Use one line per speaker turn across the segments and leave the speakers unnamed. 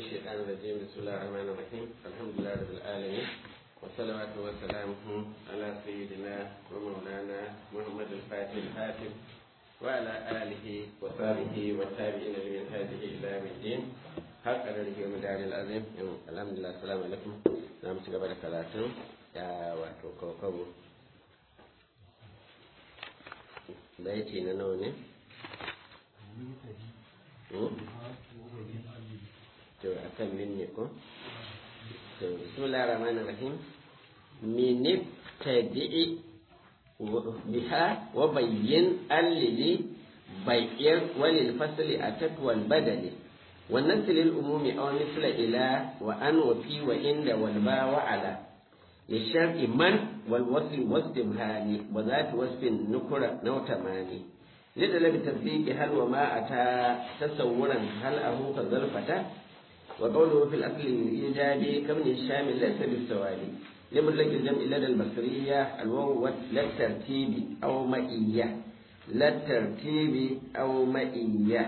الشيطان الرجيم بسم الله الرحمن الرحيم الحمد لله رب العالمين والصلوات وسلامه على سيدنا ومولانا محمد الفاتح الحاتم وعلى آله وصحبه والتابعين لمن هذه إلى يوم الدين حق قدره ومدار العظيم الحمد لله السلام عليكم نعم تقبل ثلاثين يا واتو كوكو بيتي نوني to a kan min ne ko to bismillah rahman rahim min tabi'i biha wa bayyin allili bayyin walil fasli atat wal badali wa nasl al umumi aw misla ila wa an wa fi wa inda wal ba wa ala للشرع من والوصل واستبهام وذات وصف نكرة نوتماني لطلب التصديق هل وما أتى تصورا هل أهو فظرفته وقوله في الأصل الإيجاب كمن الشام ليس بالسواد لمطلق الجمع لدى البصرية الواو لا الترتيب أو مئية لا الترتيب أو مئية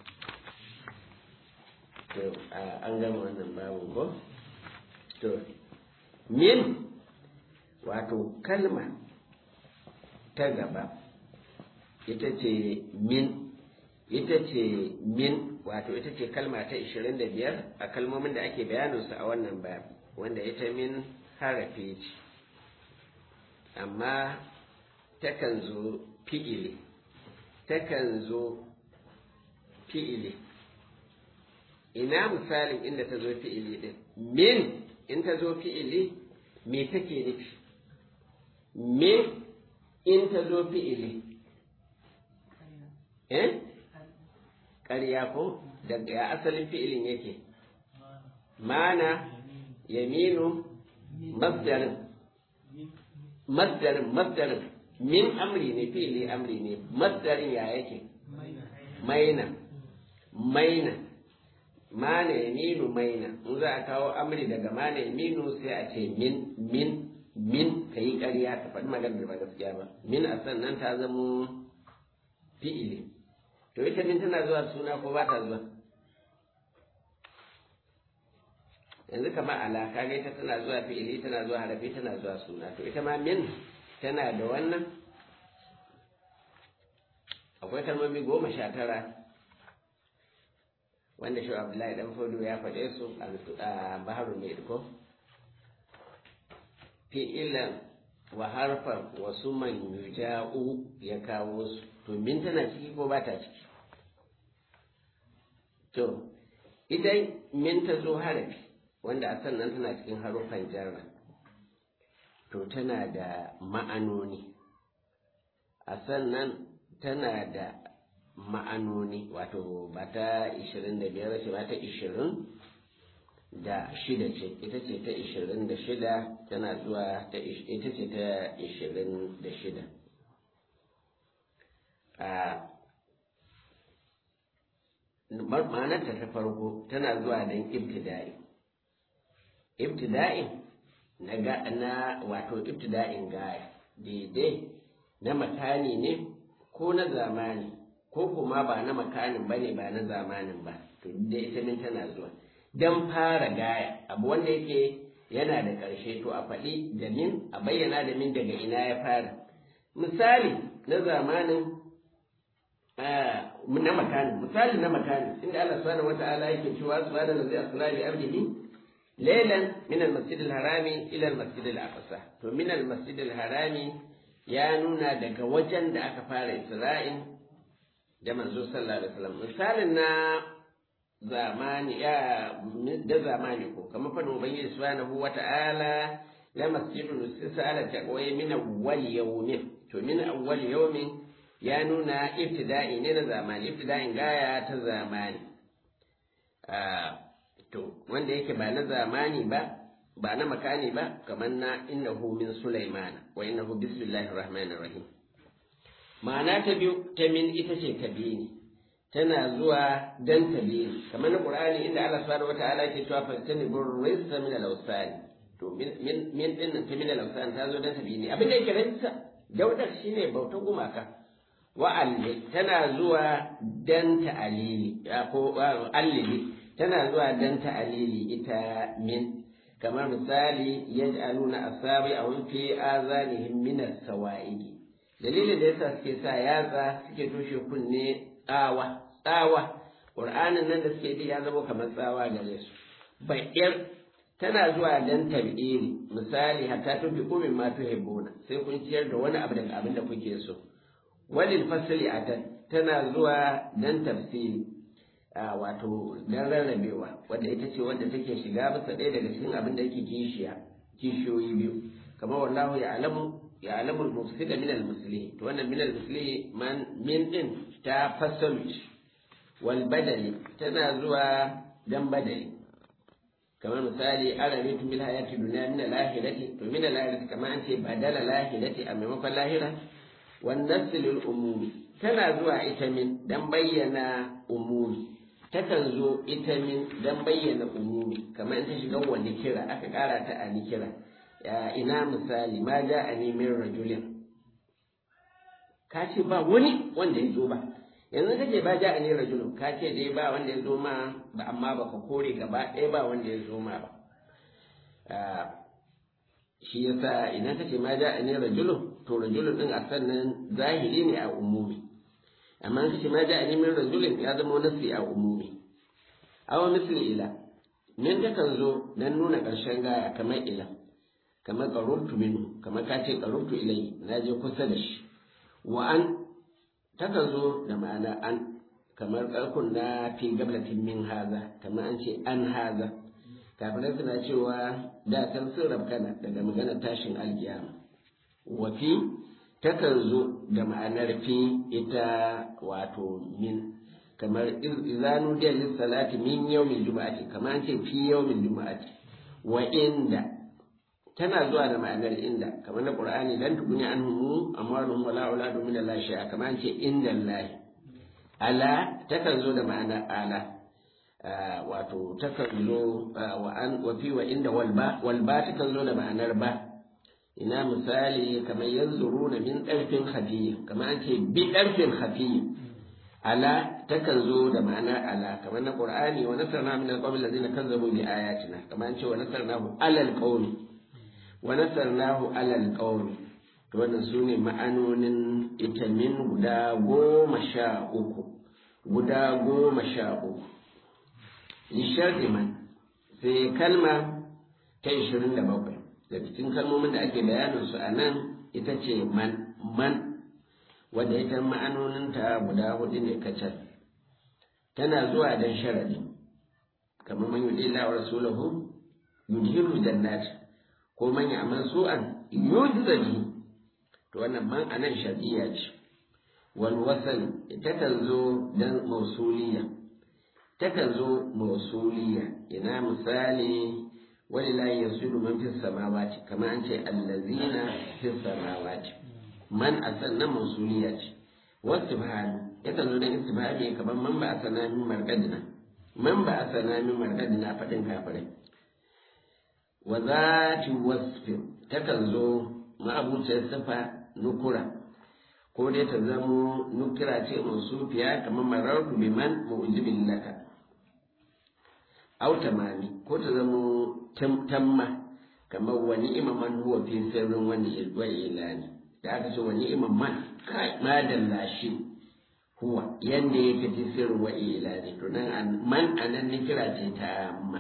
an gama wannan babu ko to min wato kalma ta gaba ita ce min ita ce min wato ita ce kalma ta 25 a kalmomin da ake bayaninsu a wannan babi wanda ita min harafi ce amma takan zo fi'ili takan zo fi'ili ina misalin inda ta zo fi'ili din min in ta zo fi'ili me take nufi me in ta zo fi'ili eh ƙarya ko daga ya asalin fi'ilin yake mana yaminu masdarin masdarin masdarin min amri ne fi'ili amri ne masdarin ya yake maina maina mana yaminu maina in za a kawo amri daga mana yaminu sai a ce min min min ka yi ƙarya ka faɗi magana da ba gaskiya ba min a sannan ta zamo fi'ili to ita min tana zuwa suna ko ba ta zuwa yanzu kamar ala kaga ita tana zuwa fi'ili tana zuwa harafi tana zuwa suna to ita ma min tana da wannan akwai kalmomi goma sha tara wanda shi abdullahi dan fodo ya faɗe su a baharu mai ko fi'ilan wa harfar wasu man yuja'u ya kawo su to min tana ciki ko ba ta ciki to idan min ta zo harafi wanda a sannan tana cikin haruffan jarra to tana da ma'anoni a sannan tana da ma'anoni wato ba ta 25 ce ba ta 20 da shida ce ita ce ta 26 tana zuwa ta ita ce ta 26 a ma'anarta ta farko tana zuwa don ibtida'i ibtida'in na ga na wato ibtida'in gaya daidai na makani ne ko na zamani ko kuma ba na makanin ba ne ba na zamanin ba to da ita min tana zuwa don fara gaya abu wanda yake yana da ƙarshe to a faɗi da min a bayyana da min daga ina ya fara misali na zamanin na makani misali na makani inda Allah subhanahu wata'ala yake cewa subhanahu allazi asra bi abdihi laylan min al-masjid al-harami ila al-masjid al-aqsa to min al-masjid al-harami ya nuna daga wajen da aka fara isra'in da manzo sallallahu alaihi wasallam misalin na zamani ya da zamani ko kamar fadin ubangiji subhanahu wata'ala la masjidun usisa ala taqwa min awwal yawmin to min awwal yawmin ya nuna ibtida'i ne na zamani ibtida'in gaya ta zamani to wanda yake ba na zamani ba ba na makani ba kamar na innahu min sulaiman wa innahu bismillahir rahmanir rahim ma'ana ta biyu ta min ita ce kabini tana zuwa dan tabini kamar na qur'ani inda Allah subhanahu wataala yake cewa fastani burrisa min al-awsani to min min din ta min al-awsani ta zo dan tabini abin da yake rantsa daudar shine bautar gumaka wa'alli tana zuwa dan ta'alili ko allili tana zuwa dan ta'alili ita min kamar misali yaj'aluna asabi a fi azanihim min as-sawa'idi dalilin da yasa suke sa yatsa suke toshe kunne tsawa tsawa qur'anin nan da suke bi ya zama kamar tsawa gare su bayyar tana zuwa dan tabiri misali hatta tufi kumin ma tuhibbuna sai kun ciyar da wani abu daga abin da kuke so walil fasli atan tana zuwa dan tafsiri wato dan rarrabewa wadda ita ce wadda take shiga bisa ɗaya daga cikin abin da yake kishiya kishiyoyi biyu kamar wallahu ya alamu ya alamu al-mufsida min al-muslih to wannan min al-muslih man min din ta fasalu wal badali tana zuwa dan badali kamar misali arabitu bil hayati dunya min al-akhirati to min al-akhirati kamar an ce badala al-akhirati a maimakon lahira wan naslul umumi tana zuwa ita min dan bayyana umumi takan zo ita min dan bayyana umumi kamar ta shiga wani kira aka kara ta a ni kira ina misali ma ja a nemin rajulin ka ce ba wani wanda ya zo ba yanzu ka ce ba ja a nemin rajulin ka ce dai ba wanda ya zo ma ba amma ba ka kore gaba ɗaya ba wanda ya zo ma ba shi yasa idan ka ce ma ja a nemin rajulin to rajulin din a sannan zahiri ne a umumi amma ka ce ma ja a nemin rajulin ya zama nasi a umumi awa misli ila min takan zo dan nuna ƙarshen gaya kamar ila kamar qarurtu minhu kamar ka ce qarurtu ilai na je kusa da shi wa an takan zo da ma'ana an kamar karkun na fi gablatin min haza kamar an ce an haza kafirai suna cewa da can sun rabkana daga magana tashin alkiyama wa fi takan zo da ma'anar fi ita wato min kamar izanu da salati min yawmin juma'ati kamar an ce fi yawmin juma'ati wa inda tana zuwa da ma'anar inda kamar na qur'ani dan tukuni anhum amwaluhum wala auladu min Allah shay'a kamar an ce inda Allah ala takan zo da ma'anar ala wato takan zo wa an wa fi wa inda wal ba wal ba takan zo da ma'anar ba ina misali kamar yanzuruna min ɗarfin khafiyya kamar an ce bi ɗarfin khafiyya ala takan zo da ma'anar ala kamar na qur'ani wa nasarna min alqawmi alladhina kazzabu bi ayatina kamar an ce wa nasarnahu alal qawmi wa nasarnahu alal qawmi to wannan sune ma'anonin ita min guda goma sha uku guda goma sha uku lisharri man sai kalma ta ishirin da bakwai da cikin kalmomin da ake bayanin su a nan ita ce man man wadda ita ma'anoninta guda hudu ne kacal tana zuwa don sharadi kamar man yudi la rasulahu yudhiru jannat ko man ya'mal su'an yujzaji to wannan man anan shar'iyya ce wal wasal takan zo dan mausuliya takan zo mausuliya ina misali walillahi yasudu man fis samawati kamar an ce allazina fis samawati man asannan mausuliya ce wasibhani yakan zo da istibhami kamar man ba asana min marqadina man ba asana min marqadina fadin kafirai wa zati wasfi takan zo ma'abuciyar sifa nukura ko dai ta zamo nukira ce mausufiya kamar marartu biman mu'jibin laka au tamami ko ta zamo tamma kamar wani imaman huwa fi sirrin wani ilani da aka ce wani imam man kai madalla shi huwa yanda ya fi sirrin wa ilani to nan man anan ni kira ce ta amma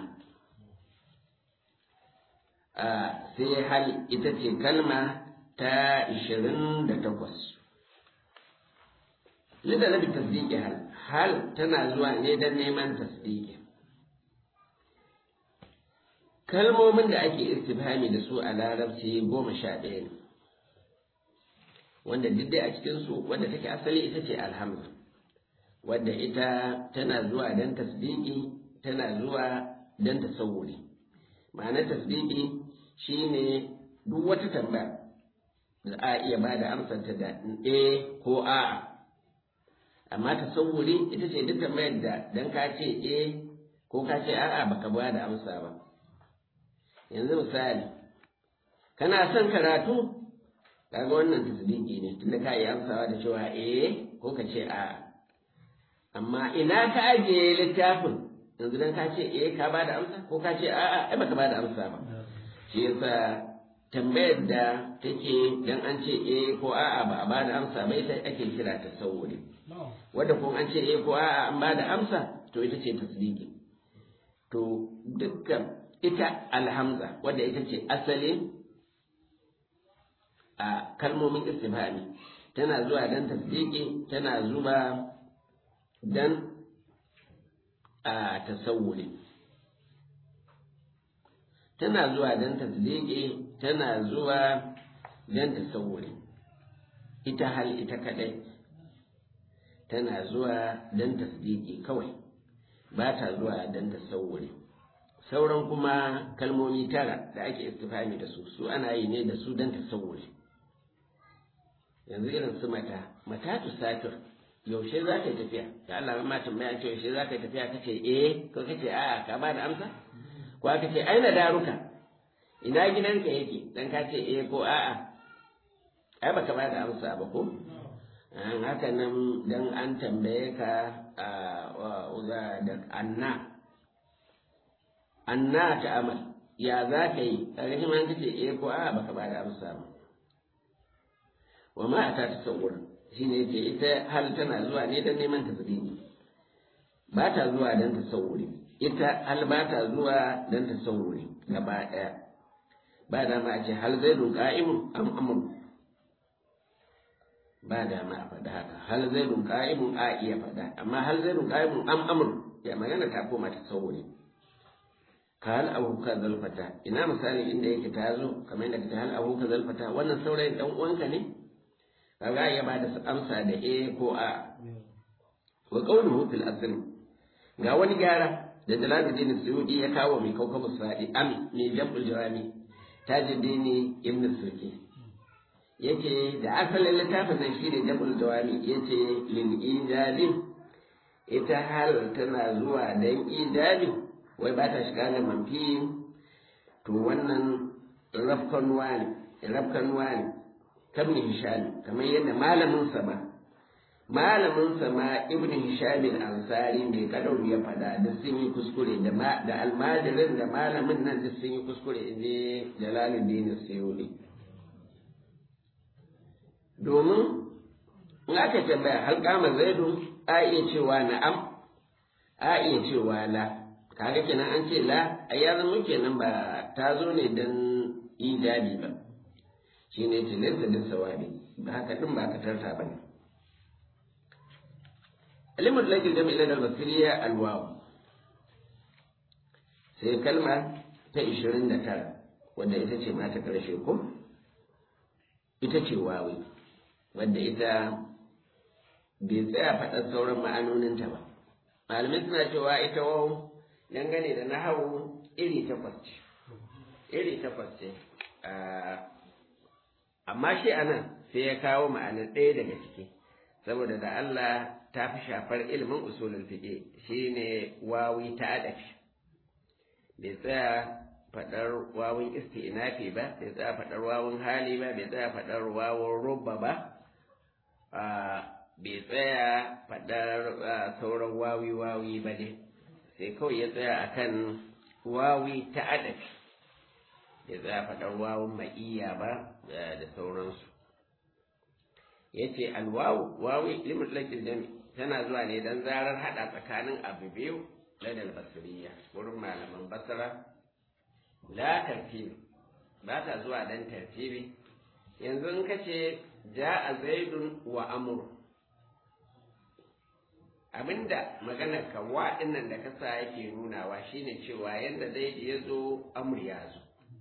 sai hal ita ce kalma ta ishirin da takwas lida na tasdiki hal hal tana zuwa ne don neman tasdiki kalmomin da ake istifhami da su a larabci goma sha ɗaya ne wanda duk dai a cikinsu wadda take asali ita ce alhamdu wadda ita tana zuwa don tasdiki tana zuwa don tasawuri ma'anar tasdiki shine duk wata tambaya da a iya ba da amsarta da a ko a amma tasawuri ita ce duk tambayar da dan ka ce a ko ka ce a'a baka ba da amsa ba yanzu misali kana son karatu kaga wannan tasdiki ne tunda ka yi amsawa da cewa eh ko ka ce a amma ina ka ajiye littafin yanzu dan ka ce eh ka ba da amsa ko ka ce a'a ai baka ba da amsa ba shi yasa tambayar da take dan an ce eh ko a'a ba a ba da amsa ba ita ake kira tasawuri wanda kuma an ce eh ko a'a an ba da amsa to ita ce tasdiki to dukkan ita alhamza wadda ita ce asalin a kalmomin istifhami tana zuwa dan tasdiki tana zuwa dan a tasawuri tana zuwa dan tasdiki tana zuwa dan tasawuri ita hal ita kadai tana zuwa dan tasdiki kawai ba ta zuwa dan tasawuri sauran kuma kalmomi tara da ake istifhami da su su ana yi ne da su dan tasawuri yanzu irin su mata mata tu safir yaushe za ka yi tafiya da Allah ma tambaya ce yaushe za ka yi tafiya kace eh ko kace a'a ka ba da amsa ko aka ce aina daruka ina gidanka yake dan ka ce eh ko a'a ai baka ba da amsa ba ko an haka nan dan an tambaye ka a da anna anna ta amal ya za ka yi kaga shi ma kace eh ko a'a baka ba da amsa ba wa ma ta tasawwur shine ce ita hal tana zuwa ne dan neman tasbihi ba ta zuwa dan tasawuri ita hal ba ta zuwa dan tasawuri gaba daya ba da ma a ce hal zaidun qa'imun am amr ba da ma a faɗa haka hal zaidun qa'imun a iya faɗa amma hal zaidun qa'imun am amr ya magana ta koma tasawuri ka hal abu ka zalfata ina misali inda yake ta zo kamar yadda ta hal abu ka zalfata wannan saurayin dan uwanka ne kaga ya ba da amsa da e ko a wa qawluhu fil asl ga wani gyara da Jalaluddin Suyuti ya kawo mai kaukabu sadi am ne jabul jawami tajuddin ibn Suki yake da asalin littafin nan shine jabul jawami yace lil ijabi ita hal tana zuwa dan ijabi wai ba ta shiga da manfi to wannan rafkanuwa ne rafkanuwa ne kabin hisham kamar yadda malamin sa ma malamin sa ma ibn hisham al-ansari ne kadau ya fada da sun yi kuskure da da almajirin da malamin nan da sun yi kuskure inji jalaluddin sayyidi domin in aka tambaya hal kama zaidu a iya cewa na'am a iya cewa la kaga kenan an ce la a ya zama kenan ba ta zo ne dan ijabi ba shi ne tilinta da sawabi ba haka din ba ka tarta ba ne alimul lajil da mai da basiriya alwaw sai kalma ta 29 wadda ita ce mata karshe ko ita ce wawi wadda ita bai tsaya faɗar sauran ma'anoninta ba malamai suna cewa ita waw dangane da nahawu iri takwas ce iri takwas ce amma shi anan sai ya kawo ma'anar ɗaya daga ciki saboda da Allah ta fi shafar ilimin usulul fiqh shine wawi ta adafi bai tsaya faɗar wawun isti'nafi ba bai tsaya faɗar wawun hali ba bai tsaya faɗar wawun rubba ba bai tsaya faɗar sauran wawi wawi ba ne sai kawai ya tsaya akan wawi ta adafi ya tsaya faɗar wawun ma'iyya ba da sauransu ya ce alwawu wawi limit lakin jami tana zuwa ne don zarar haɗa tsakanin abu biyu ladal basiriya wurin malaman basara la tartibi ba ta zuwa don tartibi yanzu in ka ce ja a zaidun wa amur abinda maganar ka wa dinnan da kasa yake nunawa shine cewa yanda zaidu ya zo amur ya zo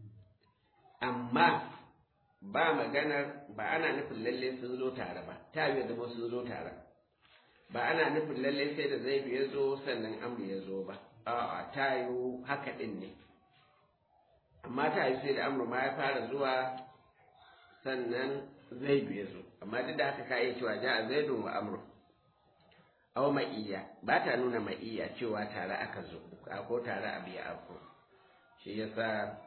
amma ba maganar ba ana nufin lalle sun zo tare ba ta yi zama sun zo tare ba ana nufin lalle sai da zaidu ya zo sannan amru ya zo ba a'a ta yi haka din ne amma ta yi sai da amru ma ya fara zuwa sannan zaidu ya zo amma duk da haka ka iya cewa ja zaidu wa amru aw ma'iyya ba ta nuna ma'iyya cewa tare aka zo ko tare abu ya afko shi yasa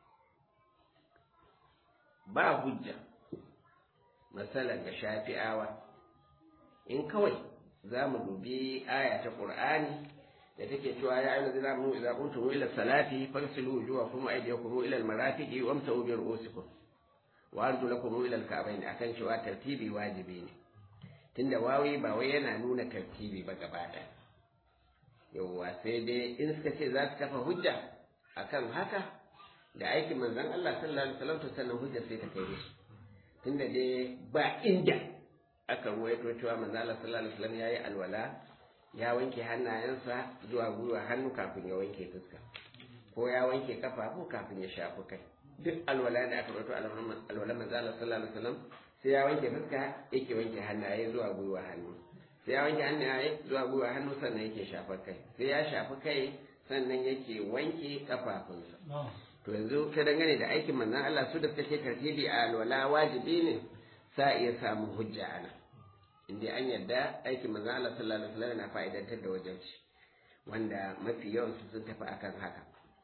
ba hujja matsalar ga shafi'awa in kawai za mu dubi aya ta ƙur'ani da take cewa ya ayyuhal ladina amanu idza qumtum ila salati fagsilu wujuhakum wa aydiyakum ila al-marafiqi wamsahu bi ru'usikum wa arjulakum ila al-ka'bayn akan cewa tartibi wajibi ne tunda wawi ba wai yana nuna tartibi ba gaba ɗaya yawwa sai dai in suka ce za su kafa hujja akan haka da aikin manzon Allah sallallahu alaihi wasallam to sannan hujja sai ta kai musu tunda dai ba inda aka ruwaito cewa manzon Allah sallallahu alaihi wasallam yayi alwala ya wanke hannayensa zuwa gwiwa hannu kafin ya wanke fuska ko ya wanke kafafu kafin ya shafi kai duk alwala da aka ruwaito alwala manzon Allah sallallahu alaihi wasallam sai ya wanke fuska yake wanke hannaye zuwa gwiwa hannu sai ya wanke hannaye zuwa gwiwa hannu sannan yake shafar kai sai ya shafi kai sannan yake wanke kafafunsa to yanzu ta dangane da aikin manzon Allah su da suka ce tartibi a alwala wajibi ne sa iya samun hujja ana inda an yarda aikin manzon Allah sallallahu alaihi wasallam yana fa'idantar da wajenci wanda mafi yawan su sun tafi akan haka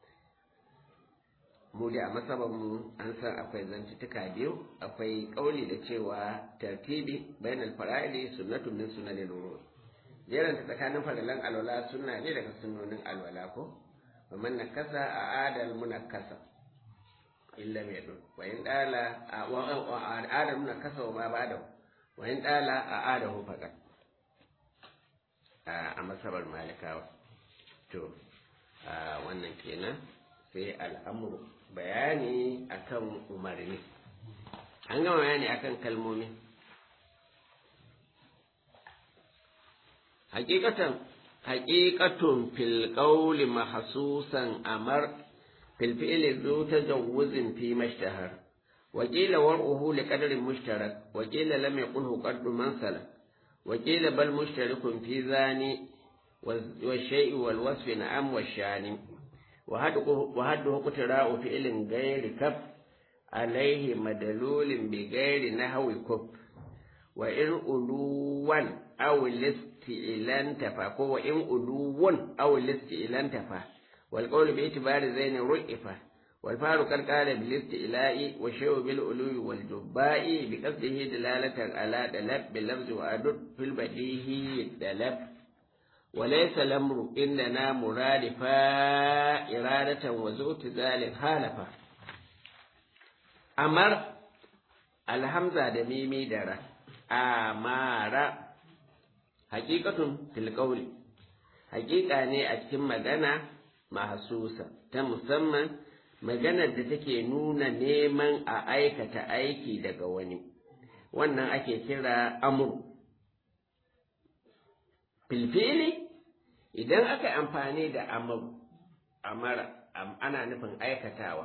mu da a masaban mu an san akwai zantutuka biyu akwai kauli da cewa tartibi bainal fara'ili sunnatun min sunanil wudu jeran ta tsakanin farilan alwala sunna ne daga sunnonin alwala ko wa man nakasa a adal munakkasa illa mai dun wa in dala a adal munakkasa wa ma bada wa in dala a adahu faqat a masabar malikawa to wannan kenan sai al'amuru bayani akan umarni an gama bayani akan kalmomi hakikatan haqiqatun fil qawli mahsusan amar fil fi'li zu tajawuzin fi mashtahar wa qila war'uhu li qadrin mushtarak wa qila lam yaqulhu qaddu man salak wa qila bal mushtarikun fi zani wa shay'i wal wasfi na'am wa shani وهده قتراء فعل غير كف عليه مدلول بغير نحو كف وإن ألوا أو الاستئلان تفا وإن ألوا أو الاستئلان تفا والقول باعتبار زين رئفة والفار قد قال بالاستئلاء والشيء بالألو والجباء بقصده دلالة على دلب باللفظ وأدد في البديه دلب وليس الأمر إننا مرادفا إرادة وزوت ذلك خالفا أمر الهمزة دميمي درة أمار حقيقة في القول حقيقة ne a cikin magana mahasusa ta musamman maganar da take nuna neman a aikata aiki daga wani wannan ake kira amur filfili idan aka yi amfani da amara ana nufin aikatawa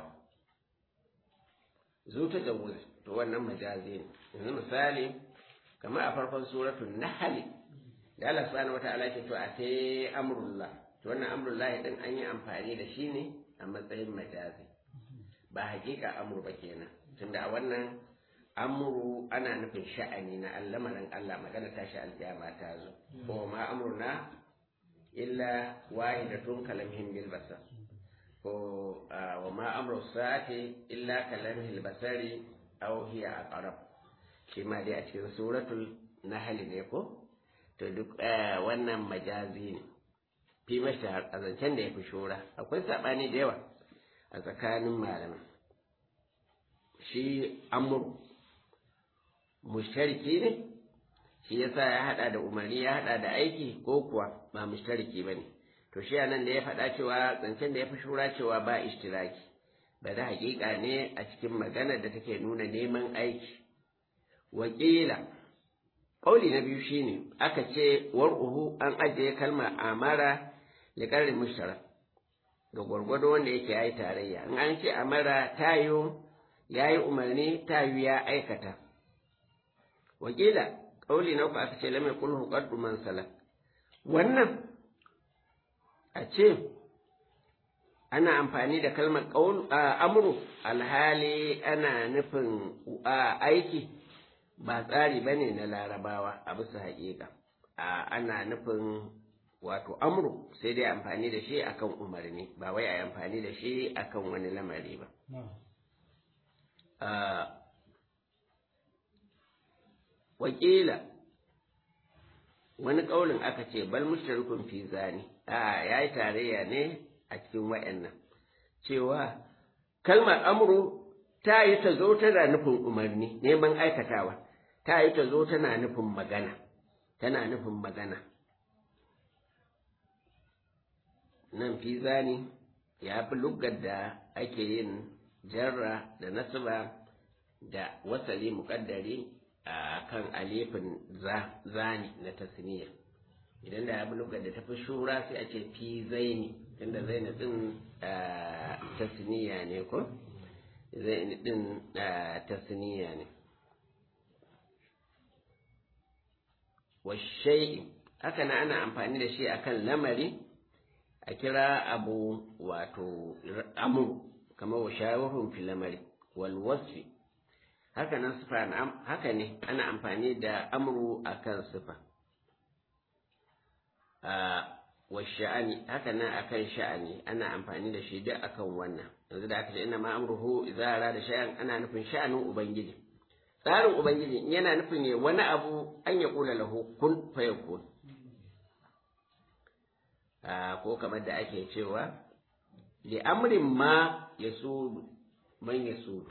zuta da wuri to wannan majazi ne yanzu misali kamar a farkon suratul nahl da Allah subhanahu wata'ala ke to a sai amrullah to wannan amrullah din an yi amfani da shi ne a matsayin majazi ba hakika amru ba kenan tunda a wannan amru ana nufin sha'ani na allamarin Allah magana tashi alkiyama ta zo ko ma amruna illa wahidatun kalamhim bil basar ko wa ma amru sa'ati illa kalamhil basari aw hiya aqrab shi ma dai a cikin suratul nahl ne ko to duk wannan majazi ne fi mashahar a zancen da ya fi shura akwai saɓani da yawa a tsakanin malamai shi amur mushtariki ne shi yasa ya hada da umarni ya hada da aiki ko kuwa ba mushtariki bane to shi anan da ya faɗa cewa zancen da ya fi shura cewa ba ishtiraki ba da haƙiƙa ne a cikin maganar da take nuna neman aiki wakila ƙauli na biyu shine aka ce war'uhu an ajiye kalma amara da ƙarin mushtara ga gwargwado wanda yake yayi tarayya in an ce amara tayo yayi umarni tayo ya aikata wakila ƙauli na uku aka ce lamai kulhu qaddu man salak wannan a ce ana amfani da kalmar qaul amru alhali ana nufin aiki ba tsari bane na larabawa a bisa haƙiƙa ana nufin wato amru sai dai amfani da shi akan umarni ba wai a amfani da shi akan wani lamari ba wakila wani ƙaunin aka ce bal mushrikun fi zani a ya yi tarayya ne a cikin wa'annan cewa kalmar amru ta yi ta zo tana nufin umarni neman aikatawa ta yi ta zo tana nufin magana tana nufin magana nan fi zani ya fi lugar da ake yin jarra da nasaba da wasali muƙaddari a kan alifin zani na tasniya idan da ya fi lugar da tafi shura sai a ce fi zaini inda zaini din tasniya ne ko zaini din tasniya ne washai haka na ana amfani da shi akan lamari a kira abu wato amur kamar wa shawarun filamari wal wasfi haka nan sifa haka ne ana amfani da amru akan sifa wa sha'ani haka nan akan sha'ani ana amfani da shi duk akan wannan yanzu da aka ce ina ma amruhu idza arada shay'an ana nufin sha'anin ubangiji tsarin ubangiji yana nufin ne wani abu an ya kula lahu kun fayakun ko kamar da ake cewa li amrin ma ya sudu man ya sudu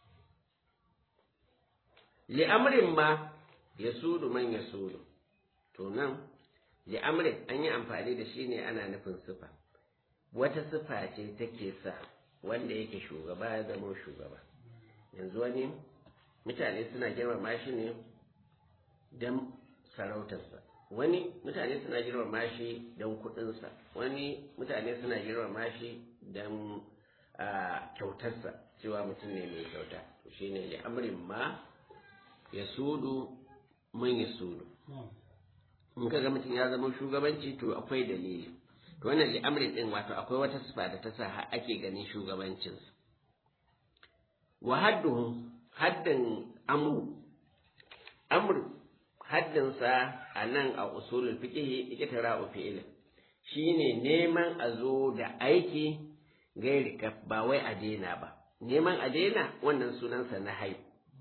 li amrin ma ya sudu man ya sudu to nan li amrin an yi amfani da shi ne ana nufin sifa wata sifa ce take sa wanda yake shugaba ya zama shugaba yanzu wani mutane suna girmama shi ne don sarautarsa wani mutane suna girmama shi don kuɗinsa wani mutane suna girmama shi don kyautarsa cewa mutum ne mai kyauta to shi ne li'amrin ma ya sudu man ya sudu in ka ga mutum ya zama shugabanci to akwai dalili to wannan li'amrin din wato akwai wata sifa da ta sa ake ganin shugabancinsa wa hadduhu haddin amru amru haddinsa a nan a usulul fiqh ikitara fi'il shine neman a zo da aiki gairi kaf ba wai a daina ba neman a daina wannan sunansa na hai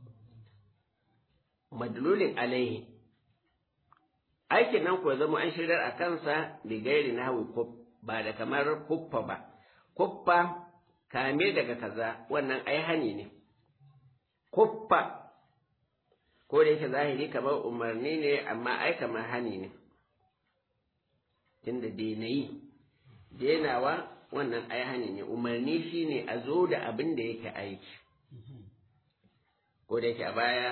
madlulin alaihi aikin nan ko zama an shirar a kansa da gairi na hawi ba da kamar kuffa ba kuffa kame daga kaza wannan ai hani ne kuffa ko da yake zahiri kamar umarni ne amma ai kamar hani ne tunda denayi denawa wannan ai hani ne umarni shine a zo da abin da yake aiki ko da yake a baya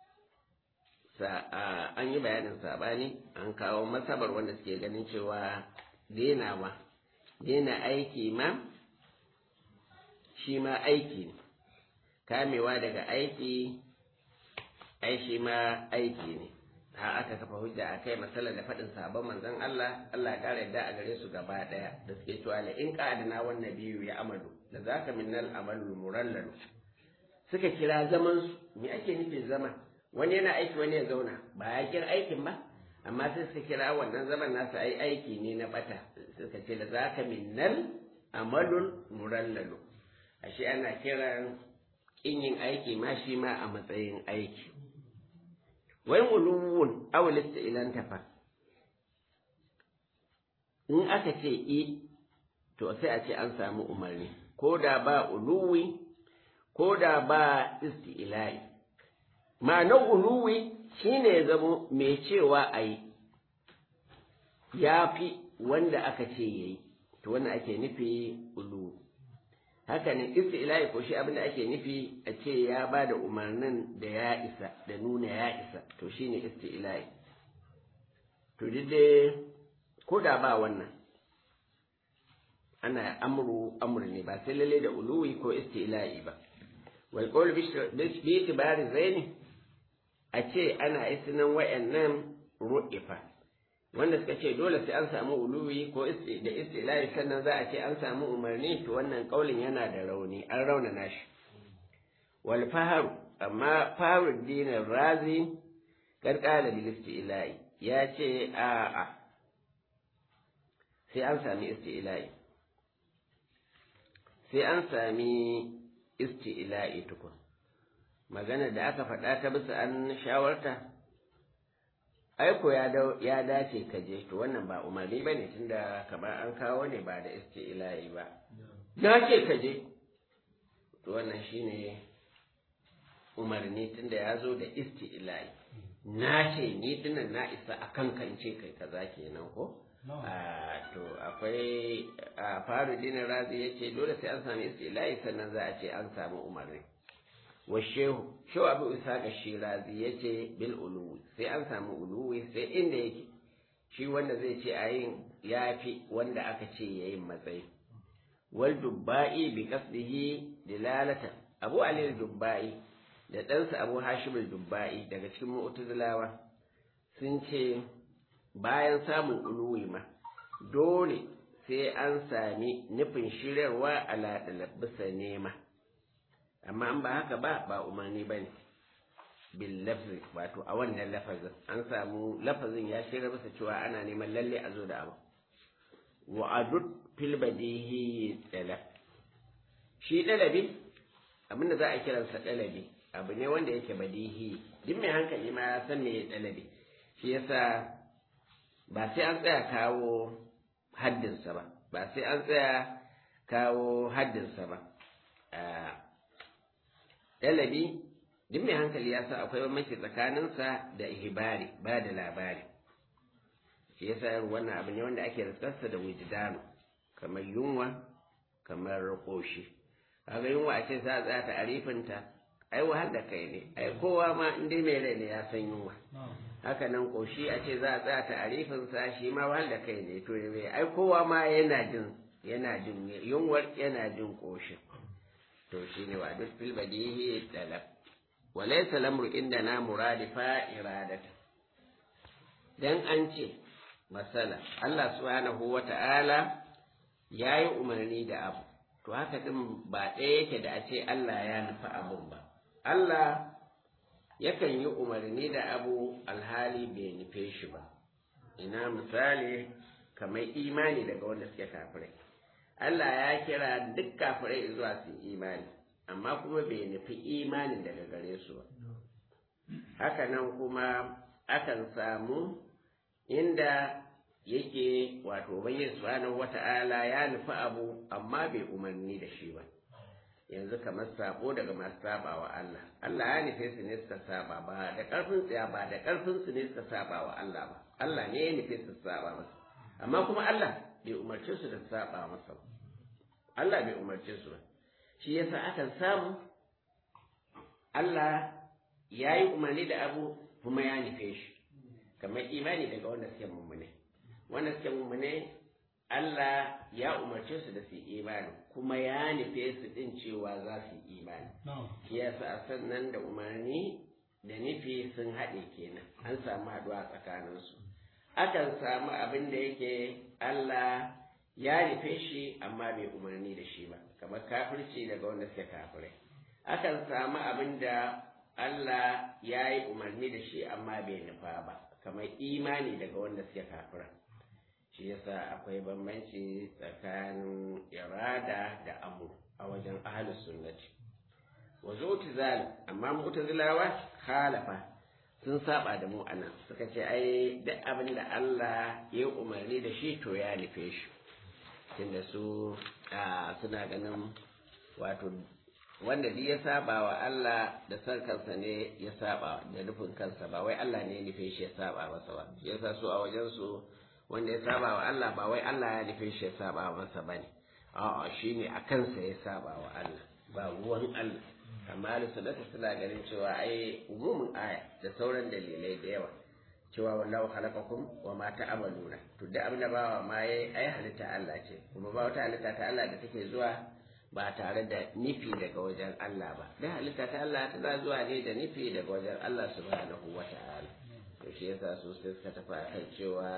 an yi bayanin sabani an kawo masabar wanda suke ganin cewa denawa dena aiki ma shi ma aiki ne kamewa daga aiki ai shi ma aiki ne ha aka kafa hujja a kai matsalar da faɗin sabon manzon Allah Allah ya ƙara yadda a gare su gaba ɗaya da suke cewa la in qadna wan nabiyyu ya amalu da zaka minnal amalu murallal suka kira zaman su me ake nufi zama wani yana aiki wani ya zauna ba ya kira aikin ba amma sai suka kira wannan zaman nasu ai aiki ne na bata suka ce da zaka minnal amalun murallalu ashe ana kiran kin yin aiki ma shi ma a matsayin aiki wai uluwun awalista ilan tafa in aka ce i to sai a ce an samu umarni ko da ba uluwi ko da ba isti'la'i ma'anar uluwi shine ya zamo mai cewa a yi ya fi wanda aka ce ya yi to wannan ake nufi uluwi haka ne isti'la'i ko shi abin da ake nufi a ce ya ba da umarnin da ya isa da nuna ya isa to shine isti'la'i to dai ko da ba wannan ana amru amru ne ba sai lalle da uluwi ko isti'la'i ba wal qawl bi itibari zaini a ce ana isnan wayannan ru'ifa wanda suka ce dole sai an samu uluwi ko da istilahi sannan za a ce an samu umarni to wannan kaulin yana da rauni an raunana shi wal faharu amma faharu dinin razi karkala bil istilahi ya ce a a sai an sami istilahi sai an sami istilahi tukun magana da aka faɗa ta bisa an shawarta aiko ya ya dace ka je to wannan ba umarni ba ne tunda kamar an kawo ne ba da isti'la'i ba na ce ka je to wannan shine umarni tunda ya zo da isti'la'i na ce ni dinnan na isa a kankance kai kaza kenan ko to akwai a faru dinin razi ya ce dole sai an sami isti'la'i sannan za a ce an samu umarni wa shehu shehu abu isa ga shirazi ya ce bil uluwi sai an samu uluwi sai inda yake shi wanda zai ce a yin ya fi wanda aka ce ya yin matsayi wal dubba'i bi qasdihi dilalata abu ali dubba'i da ɗansa abu hashim dubba'i daga cikin mu'tazilawa sun ce bayan samun uluwi ma dole sai an sami nufin shiryarwa ala bisa nema amma an ba haka ba ba umarni ba ne bil lafzi wato a wannan lafazin an samu lafazin ya shirya masa cewa ana neman lalle a zo da abu wa adud fil badihi talab shi dalabi abinda za a kiransa dalabi abu ne wanda yake badihi duk mai hankali ma ya san me dalabi shi yasa ba sai an tsaya kawo haddinsa ba ba sai an tsaya kawo haddinsa ba ɗalabi duk mai hankali ya san akwai bambanci tsakaninsa da ihibari ba da labari shi yasa yin wannan abu ne wanda ake riskarsa da wujdanu kamar yunwa kamar ƙoshi kaga yunwa a ce za a tsaya ta arifinta ai wahal da kai ne ai kowa ma in dai mai rai ne ya san yunwa haka nan ƙoshi a ce za a tsaya ta arifinsa shi ma wahal da kai ne to ai kowa ma yana jin yana jin yunwar yana jin ƙoshin to shi ne wa duk fil badihi talab wa laysa lamru indana muradifa iradata dan an ce masala Allah subhanahu wata'ala yayi umarni da abu to haka din ba ɗaya yake da a ce Allah ya nufi abun ba Allah yakan yi umarni da abu alhali bai nufe shi ba ina misali kamar imani daga wanda suke kafirai Allah ya kira duk kafirai zuwa su imani amma kuma bai nufi imanin daga gare su ba haka nan kuma akan samu inda yake wato ubangiji subhanahu wata'ala ya nufi abu amma bai umarni da shi ba yanzu kamar sabo daga masu saba wa Allah Allah ya nufe su ne suka saba ba da karfin tsaya ba da karfin su ne suka saba wa Allah ba Allah ne ya nufe su saba masa amma kuma Allah bai umarce su da saba masa ba Allah bai umarce su ba shi yasa akan samu Allah ya yi umarni da abu kuma ya nufe shi kamar imani daga wanda suke mummune wanda suke mummune Allah ya umarce su da su yi imani kuma ya nufe su din cewa za su yi imani shi yasa a sannan da umarni da nufi sun haɗe kenan an samu haɗuwa tsakaninsu akan samu abin da yake Allah ya nufe shi amma bai umarni da shi ba kamar kafirci daga wanda suke kafirai akan samu abin da Allah ya yi umarni da shi amma bai nufa ba kamar imani daga wanda suke kafira shi yasa akwai bambanci tsakanin irada da amur a wajen ahlus sunnati wa zu'tizal amma mu'tazilawa khalafa sun saba da mu anan suka ce ai duk abin da Allah ya umarni da shi to ya nufe shi tunda su suna ganin wato wanda duk ya saba wa Allah da san kansa ne ya saba da nufin kansa ba wai Allah ne ya nufe shi ya saba masa ba yasa su a wajen su wanda ya saba wa Allah ba wai Allah ya nufe shi ya saba masa bane a'a shine a kansa ya saba wa Allah ba ruwan Allah amma sunnata suna ganin cewa ai umumin aya da sauran dalilai da yawa cewa wallahu khalaqakum wa ma ta'maluna to da abin da bawa ma yayi ai halitta Allah ce kuma ba wata halitta ta Allah da take zuwa ba tare da nufi daga wajen Allah ba da halitta ta Allah tana zuwa ne da nufi daga wajen Allah subhanahu wa ta'ala to shi yasa su sai suka tafi akan cewa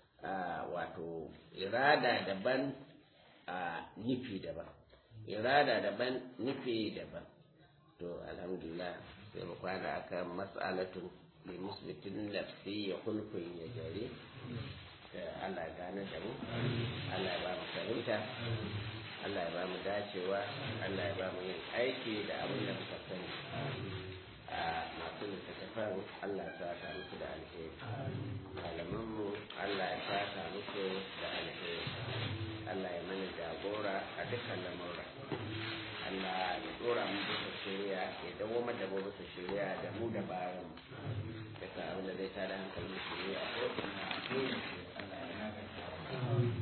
wato irada daban a nufi daban irada daban nufi daban to alhamdulillah sai mu kwana akan mas'alatun li musbitin nafsi ya kulkun ya jare Allah ya gane da mu Allah ya ba mu fahimta Allah ya ba mu dacewa Allah ya ba mu yin aiki da abin da muka sani a masu littattafan Allah ya saka musu da alheri malamanmu Allah ya saka musu da alheri Allah ya mana jagora a dukkan lamura Allah ya dora mu bisa shirya ya dawo da mu bisa shirya da mu da bayan ya sa abin da zai tada hankalin shirya ko kuma Allah ya naganta